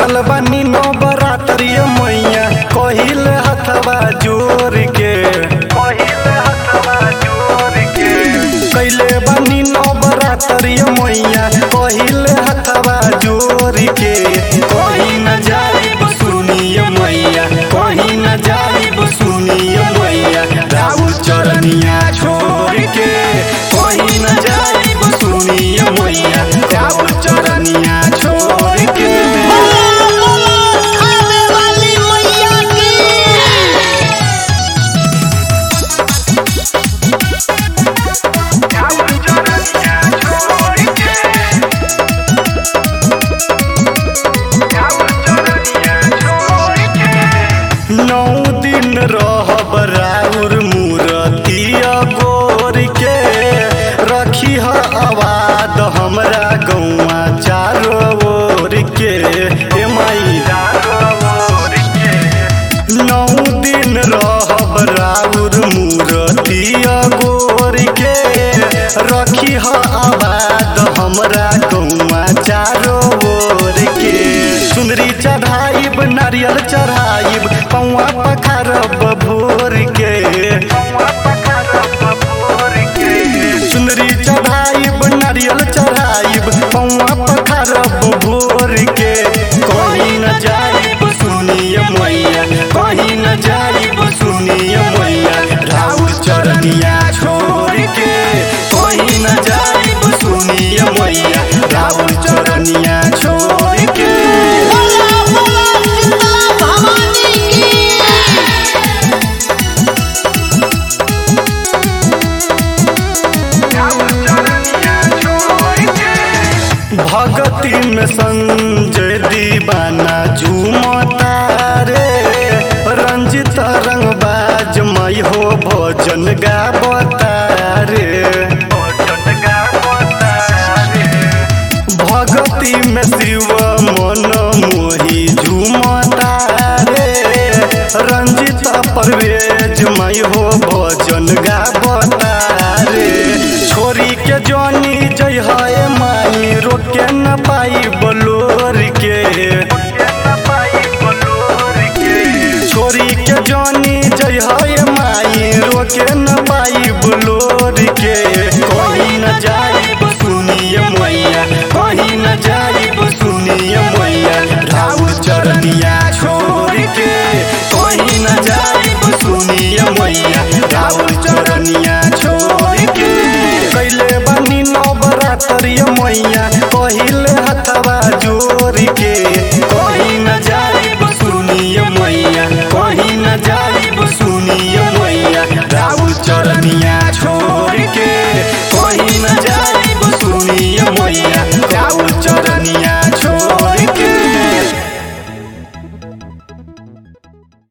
भूखल बानी नो बरातरिय मैया कहिल हथवा जोर के कहिल हथवा जोर के कैले बानी नो बरातरिय मैया कहिल हथवा जोर के कहीं न जाइब सुनिय मैया कहीं न जाइब सुनिय मैया राउर चरनिया छोड़ के कहीं न जाइब सुनिय मैया राउर चरनिया छोड़ के बोला बोला खाने वाली मैया की नौ दिन रहब राउर मूरतिया गोर के रखी ह आवाद हमरा गौआ चारो ओर के ए माई नौ दिन रहब राउर मूरतिया गोर के रखी ह आबाद हमरा गौआ चारो ओर के सुंदरी चढ़ाइब नारियल चढ़ाइब पौआ पखारब भोर के सुंदरी चढ़ाइब नारियल चढ़ाइब पौआ पखारब भोर के कहीं न जाइब सुनिय मैया कहीं न जाइब सुनिय मैया राउर चरनिया छोड़ के कहीं न जाइब सुनिय मैया राउर चरनिया छोड़ के बोला बोला शीतला भवानी की भगती में संजय दीवाना झूमता रे रंजित रंगबाज मई हो भोजन गावता रे भगती में शिव मन मोही झूमता रे रंजित परवेज मई हो भोजन गावता रे छोरी के जनी जय है माई रोके न पाई बलोर के छोरी के जनी जय है माई रोके न पाई बलोर के कहीं न जाइब सुनिय मैया कहीं न जाइब सुनिय मैया राउर चरनिया छोड़ के कहीं न जाइब सुनिय मैया राउर चरनिया छोड़ के कैले बनी नवरात्रिय मैया